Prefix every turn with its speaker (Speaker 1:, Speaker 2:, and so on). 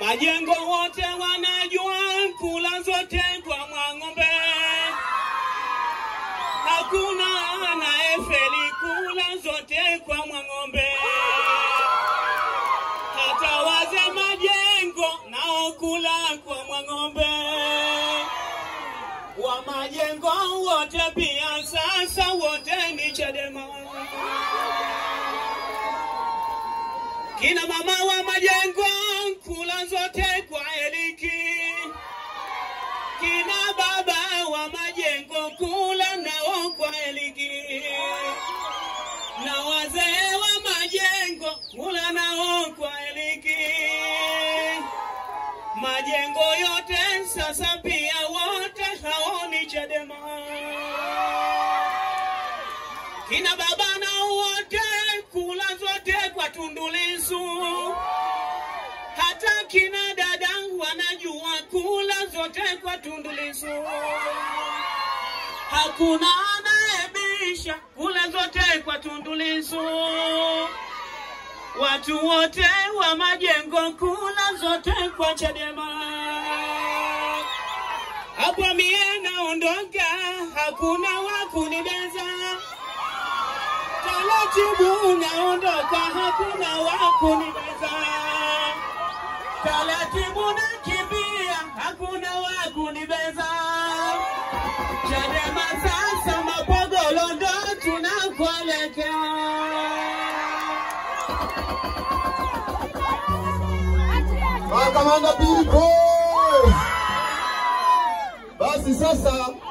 Speaker 1: Majengo wote wanajua kula zote kwa Mwang'ombe, hakuna anayefeli kula zote kwa Mwang'ombe. Hata waze majengo nao kula kwa Mwang'ombe, wa majengo wote pia sasa wote ni Chadema. Kina mama wa majengo kula zote kwa Eliki, kina baba wa majengo kula nao kwa Eliki, na wazee wa majengo kula nao kwa Eliki. Majengo yote sasa pia wote hao ni Chadema. Kina baba nao wote kula zote kwa Tundu Lissu. Hata kina dada wanajua kula zote kwa Tundu Lissu. Hakuna anayebisha kula zote kwa Tundu Lissu. Watu wote wa majengo kula zote kwa Chadema. Hapo mie naondoka, hakuna wa kunibeza. Taratibu naondoka, hakuna wa kunibeza. Taratibu nakimbia, hakuna wa kunibeza. Chadema sasa, Mapogolo ndo tunakuelekea.
Speaker 2: Makamanda Pili Boys. Basi sasa